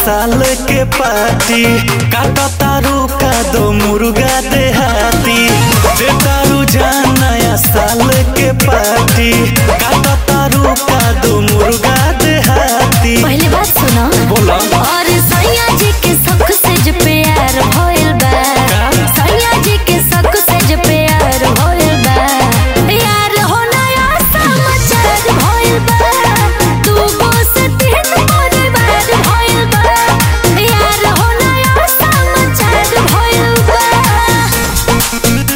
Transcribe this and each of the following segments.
साल के पार्टी काटा तारू का दो मुर्गा देहाती दे तारू जान नया साल के पार्टी काटा तारू का दो मुर्गा देहाती पहले बात सुनो बोला और सैया जी के सख से जो प्यार होइल बा सैया जी के सख से जो प्यार होइल बा यार हो नया समाचार होइल बा तू गो से तीन परिवार होइल बा यार हो नया समाचार होइल बा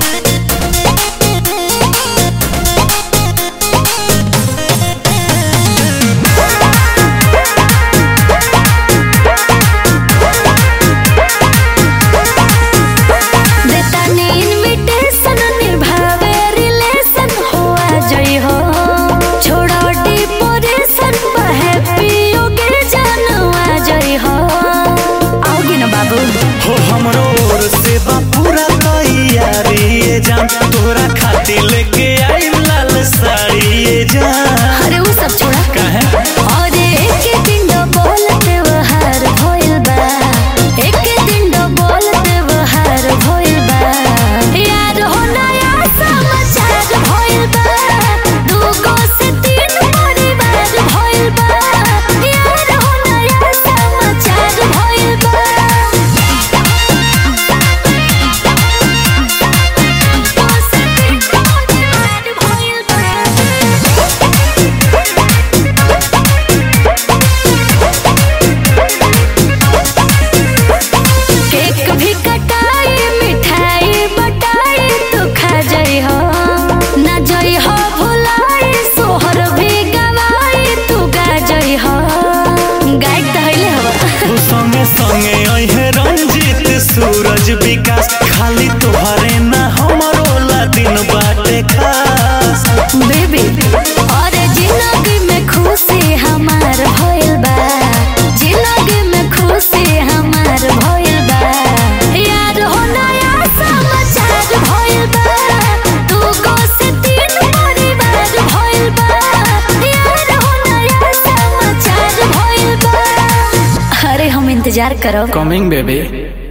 देतानी इनविटेशन निभावे रिलेशन हुआ जई हो छोड़ो डिपोरेशन हैप्पी योगे जानवा जई हो आओगे ना बाबू हो हमरो ओर से बा पूरा तैयारी ये जान तोरा खातिर लेके आई लाल साड़ी ये जान अरे वो सब छोड़ा काहे और एक दिन दो बोलते वहार होइल बा एक दिन दो बोलते वहार होइल बा यार हो नया समाचार होइल बा दूगो से तीन परिवार होइल बा यार हो नया समाचार होइल बा दूगो से तीन परिवार होइल बा केक भी कटाई मिठाई बटाई तू खा जाई हो ना जाई हो भुलाई सोहर भी गवाई तू गा जाई हो गाइड तो हइले हो तू संगे संगे अहे रंजीत सूरज विकास खाली तोहरे ना हमरो ला दिन बाटे खास बेबी और जिंदगी में खुशी हमार भइल बा जिंदगी में खुशी हमार भइल बा यार हो नया समाचार भइल बा तू को से तीन परिवार भइल बा यार हो नया समाचार भइल बा अरे हम इंतजार करो कमिंग बेबी